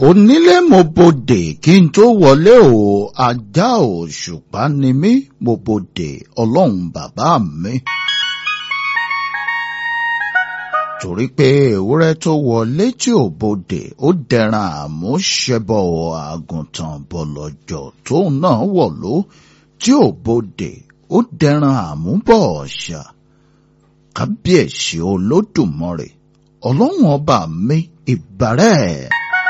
onílé mo bodè kí n tó wọlé o ajá òṣùpá ni mí mo bodè ọlọ́run bàbá mi. torí pé ewúrẹ́ tó wọlé tí ò bodè ó dẹran àmúṣẹbọ àgùntàn bọ̀lọ̀jọ̀ tóun náà wọ̀lú tí ò bodè ó dẹran àmúbọ̀ ọ̀ṣà kábíyèsí olódùmarè ọlọ́run ọba mi ìbàrẹ̀.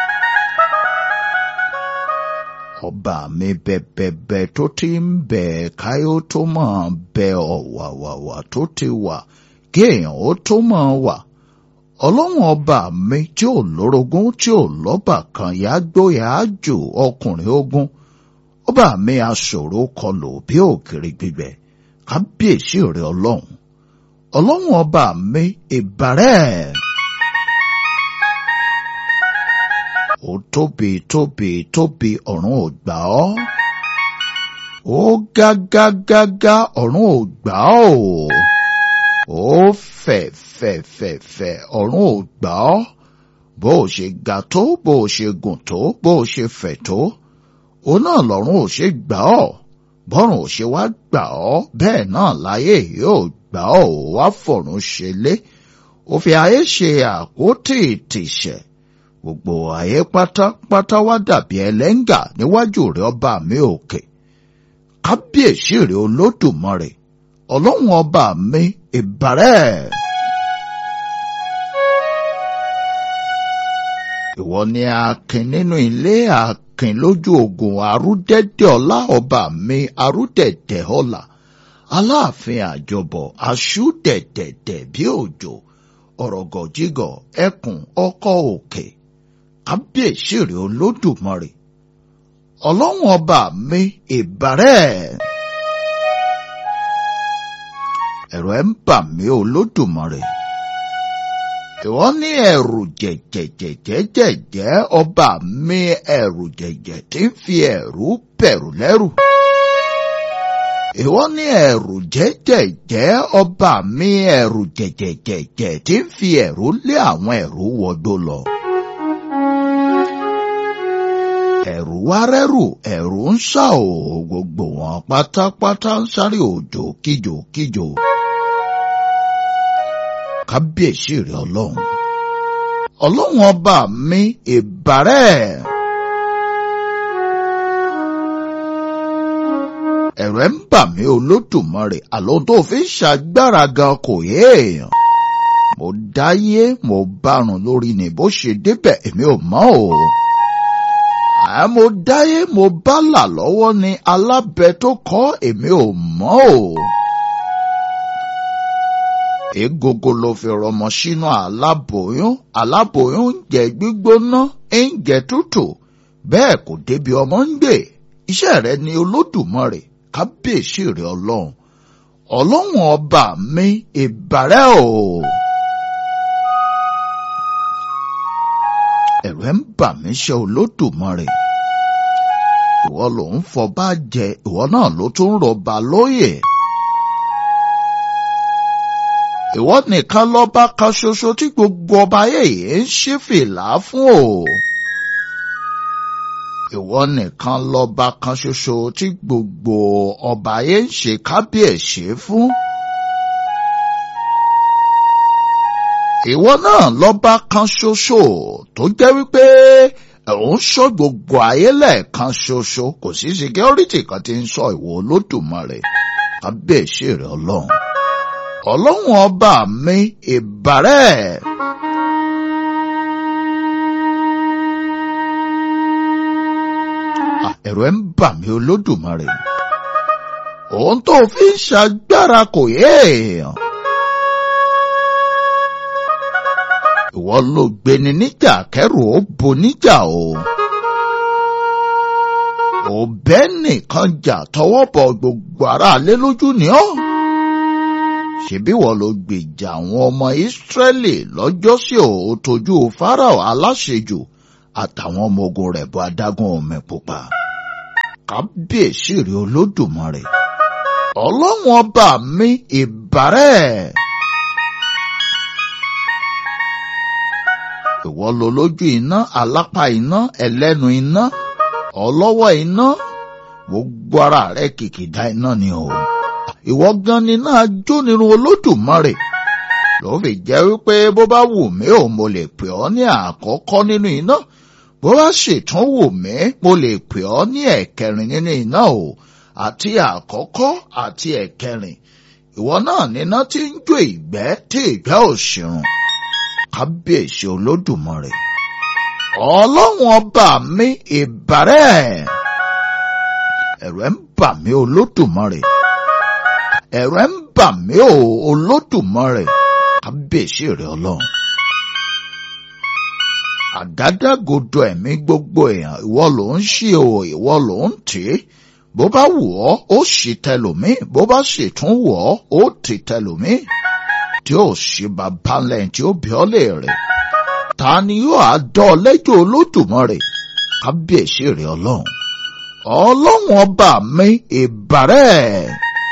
ọba mi bẹ̀bẹ̀bẹ̀ tó ti ń bẹ̀ káyọ̀ tó máa bẹ ọ̀wàwàwà tó ti wà kéèyàn ó tó máa wà ọlọ́run ọba mi tí ò lórogún tí ò lọ́bà kan yá gbóyà jù ọkùnrin ogun ọba mi aṣòro kọlù bí òkèrè gbígbẹ kábíyèsí rẹ ọlọ́run ọlọ́run ọba mi ìbàrẹ̀. ó tóbi tóbi tóbi ọ̀run ò gbà ọ́ ó gágágágá ọ̀run ò gbà ọ́ ó fẹ̀ fẹ̀ fẹ̀ fẹ̀ ọ̀run ò gbà ọ́ bó o ṣe ga tó bó o ṣe gùn tó bó o ṣe fẹ̀ tó ó náà lọ́run ò ṣe gbà ọ́ bọ́run ò ṣe wá gbà ọ́ bẹ́ẹ̀ náà láyé yóò gbà ọ́ ò wá fọ̀run ṣe lé ó fi ayé ṣe àkótì ìtìṣẹ̀ gbogbo ayé pátápátá wá dàbí ẹlẹ́ngà níwájú rẹ̀ ọba mi òkè kábíyèsí rẹ̀ olódùmarè ọlọ́run ọba mi ìbàrẹ̀. ìwọ ni akin nínú ilé akin lójú ogun arúdẹ́dẹ́ ọlá ọba mi arúdẹ̀dẹ̀ ọlá aláàfin àjọbọ̀ aṣúdẹ̀dẹ̀dẹ̀ bí òjò ọ̀rọ̀gọ̀jígọ̀ ẹkùn ọkọ̀ òkè kábíyèsí rẹ̀ olódùmarè ọlọ́run ọba mi ìbàrẹ̀. ẹ̀rọ ẹ̀ ń bà mí olódùmarè ìwọ ní ẹ̀rù jẹ̀jẹ̀jẹ̀jẹ̀jẹ̀ ọba mi ẹ̀rù jẹ̀jẹ̀ tí ń fi ẹ̀rù bẹ̀rù lẹ́rù ìwọ ní ẹ̀rù jẹ́jẹ̀jẹ́ ọba mi ẹ̀rù jẹ̀jẹ̀jẹ̀jẹ̀ tí ń fi ẹ̀rù lé àwọn ẹ̀rù wọdó lọ. ẹ̀rù wá rẹ́rù ẹ̀rù ń sá o gbogbo wọn pátápátá ń sáré òjò kíjò kíjò. kábíyèsí rẹ ọlọ́run ọlọ́run ọba mi ìbàrẹ̀. ẹ̀rù ẹ̀ ń bà mí olódùmarè àlọ́ tó fi ń ṣàgbára gan kò yé èèyàn. mo dáyé mo bárun lórí ni bó ṣe débẹ̀ èmi ò mọ̀ o. àá mo dáyé mo bá là lọ́wọ́ ni alábẹ tó kọ́ èmi ò mọ̀ o. egogo ló fi rọmọ sínú aláboyún aláboyún ń jẹ gbígbóná ń jẹ tútù bẹ́ẹ̀ kò débi ọmọ ń gbé iṣẹ́ rẹ ni olódùmarè kábíyèsí rẹ ọlọ́run ọlọ́run ọba mi ìbàrẹ̀ o. ẹ̀rù ẹ̀ ń bà mí ṣe olódùmarè ìwọ ló ń fọba jẹ ìwọ náà ló tún rọba lóyè. ìwọ nìkan lọ́ba kan ṣoṣo tí gbogbo ọba yẹ̀yẹ́ ń ṣí fìlà fún o ìwọ nìkan lọ́ba kan ṣoṣo tí gbogbo ọba ayé ń ṣe kábíyèsí fún. ìwọ náà lọ́ba kan ṣoṣo tó jẹ́ wípé òun ṣọ́ gbogbo ayé lẹ́ẹ̀kan ṣoṣo kò sí security kan tí ń sọ ìwọ olódùmarè kábíyèsí rẹ ọlọ́run ọlọ́run ọba mi ìbàrẹ̀. ẹ̀rọ ẹ̀ ń bà mí olódùmarè. òun tó fi ń ṣàgbára kò yé èèyàn. ìwọ ló gbéni níjà kẹrù ó bo níjà o. òbẹ́ nìkan jà tọwọ́ bọ gbogbo aráalé lójú ni ọ́. ṣebí wọ́n ló gbèjà àwọn ọmọ ìsírẹ́lì lọ́jọ́sí ò tójú fáráò aláṣejù àtàwọn ọmọ ogun rẹ̀ bọ adágún omi pupa kábíyèsí rẹ olódùmarè ọlọ́run ọba mi ìbàrẹ̀. ìwọ lo lójú iná alápá iná ẹlẹ́nu iná ọlọ́wọ́ iná gbogbo ara rẹ kìkìdá iná ni o ìwọ gan ni náà jó nínú olódùmarè ló fi jẹ́ wípé bó bá wù mí ò mo lè pè ọ́ ní àkọ́kọ́ nínú iná bó bá ṣètún wù mí mo lè pè ọ́ ní ẹ̀kẹrin nínú iná o àti àkọ́kọ́ àti ẹ̀kẹrin ìwọ náà níná tí ń jó ìgbẹ́ tí ìgbẹ́ ò ṣìrùn kábíyèsí olódùmarè ọlọ́run ọba mi ìbàrẹ̀ ẹ̀rù ẹ̀ ń bà mí olódùmarè ẹ̀rù ẹ̀ ń bà mí o olódùmarè kábíyèsí rẹ̀ ọlọ́run àgádágodo ẹ̀mí gbogbo èèyàn ìwọ ló ń ṣí o ìwọ ló ń tì í bó bá wù ọ́ ó ṣì tẹlòmíì bó bá sì tún wù ọ́ ó tì tẹlòmíì tí ó ṣì bàbá lẹ́yìn tí ó bí ọ́ léèrè ta ni yóò á dán ọ lẹ́jọ́ olódùmarè kábíyèsí rẹ̀ ọlọ́run ọlọ́run ọba mi ìbàrẹ̀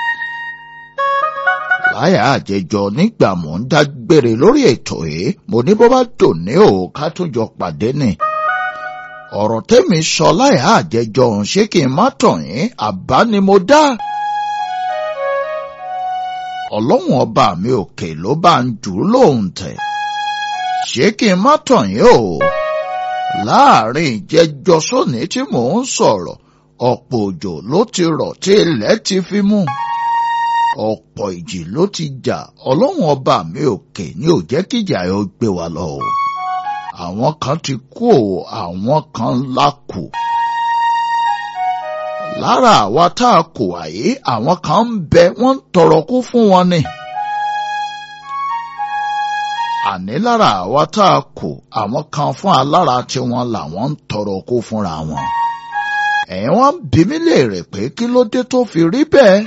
láyà àjẹjọ nígbà mò ń dágbére lórí ètò yìí mo ní bó bá dùn ní o ká tún jọ pàdé ni ọ̀rọ̀ tẹ́mi sọ láyà àjẹjọ ọ̀hún ṣé kí n má tàn yín àbá ni mo dá ọlọ́run ọba mi òkè ló bá ń jù ú lóhùn tẹ̀ ṣé kí n má tàn yín o láàrin ìjẹjọ sóní tí mò ń sọ̀rọ̀ ọ̀pọ̀ òjò ló ti rọ̀ tí ilẹ̀ ti fi mú ọ̀pọ̀ ìjì ló ti jà ọlọ́run ọba mi òkè ni ò jẹ́ kíjà yóò gbé wa lọ o àwọn kan ti kú o àwọn kan la kù lára àwa tá a kù àyè àwọn kan ń bẹ wọ́n ń tọrọ kú fún wọn ni àní lára àwa tá a kù àwọn kan fún alára tiwọn làwọn ń tọrọ kú fúnra wọn ẹ̀yin wọ́n bí mi léèrè pé kí ló dé tó fi rí bẹ́ẹ̀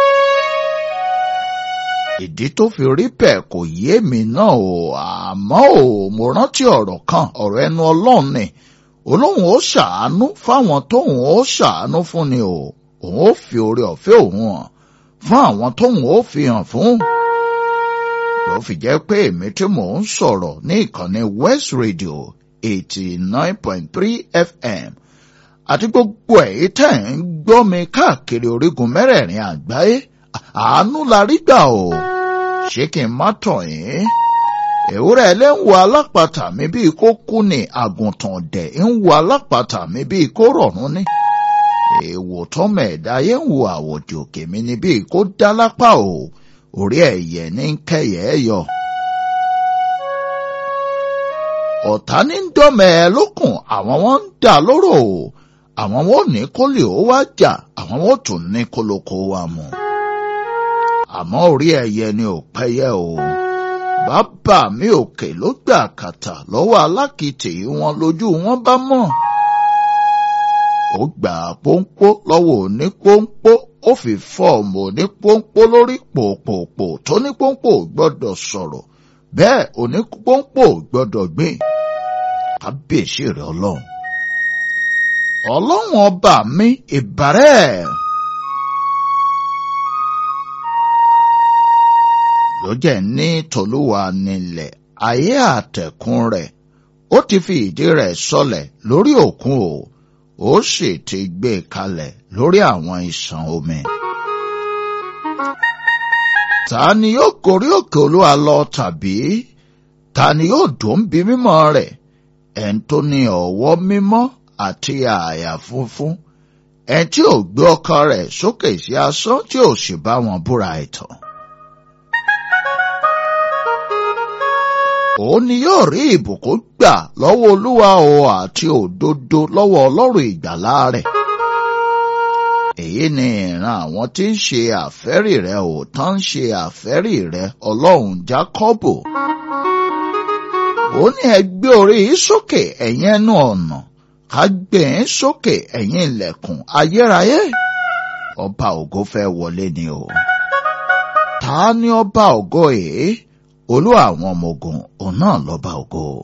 ìdí tó fi rí bẹ́ẹ̀ kò yé mi náà o àmọ́ o mo rántí ọ̀rọ̀ kan ọ̀rọ̀ ẹnu ọlọ́run ni olóhùn ó ṣàánú fáwọn tóhùn ó ṣàánú fún ni o òun ó fi oore ọ̀fẹ́ òun hàn fún àwọn tóhùn ó fi hàn fún. ló fi jẹ́ pé èmi tí mò ń sọ̀rọ̀ ní ìkànnì West Radio eighty nine point three FM àti gbogbo èyí tẹ̀ ń gbọ́ mi káàkiri orígun mẹ́rẹ̀ẹ̀rin àgbáyé àánú la rí gbà o ṣé kí n má tàn yín ewúrẹ́ ẹlẹ́wọ̀ alápàtà mi bíi kó kú ni àgùntàn dẹ̀ ń wo alápàtà mi bíi kó rọ̀rùn ni èèwò tọ́mọ ẹ̀dá yé ń wo àwòdì òkè mi ni bíi kó dá lápá o orí ẹ̀yẹ ní kẹyẹ ẹ yọ. ọ̀tá ní ń dọ́mẹ̀ ẹ lókun àwọn wọn ń dà lóró o àwọn wọn ò ní kó lè ó wá jà àwọn wọn ò tún ní kólókó wa mú. àmọ́ orí ẹ̀yẹ ni ò pẹ́yẹ o. bàbá mi òkè ló gbà kàtà lọ́wọ́ alákìtì wọn lójú wọn bá mọ̀. ó gbà pọ́npọ́ lọ́wọ́ òní pọ́npọ́ ó fi fọ́ọ̀mù òní pọ́npọ́ lórí pòpòpò tó ní pọ́npọ́ gbọ́dọ̀ sọ̀rọ̀ bẹ́ẹ̀ òní pọ́npọ́ gbọ́dọ̀ gbìn. kábíyèsí rẹ̀ ọlọ́run ọlọ́run ọba mi ìbàrẹ̀. ló jẹ́ ní tòlúwa nílẹ̀ ayé àtẹ̀kùn rẹ̀ ó ti fi ìdí rẹ̀ sọlẹ̀ lórí òkun o ó sì ti gbé kalẹ̀ lórí àwọn ìṣàn omi. ta ni yóò gorí òkè olúwa lọ tàbí ta ni yóò dùn bí mímọ́ rẹ̀ ẹ̀ ń tó ní ọwọ́ mímọ́ àti àyà funfun ẹni tí ò gbé ọkàn rẹ̀ sókè sí asán tí ò sì bá wọn búra ẹ̀tàn. òun ni yóò rí ìbùkún gbà lọ́wọ́ olúwa o àti òdodo lọ́wọ́ ọlọ́run ìgbàlá rẹ̀. èyí ni ìran àwọn tí ń ṣe àfẹ́rì rẹ̀ ò tán ń ṣe àfẹ́rì rẹ̀ ọlọ́run jákọ́bù. ó ní ẹ gbé orí yìí sókè ẹ̀yin ẹnu ọ̀nà ká gbé yín sókè ẹ̀yin ilẹ̀kùn ayérayé. ọba ògo fẹ́ wọlé ni o. ta ni ọba ògo yìí? olú àwọn ọmọ ogun òun náà lọ́ba ògo.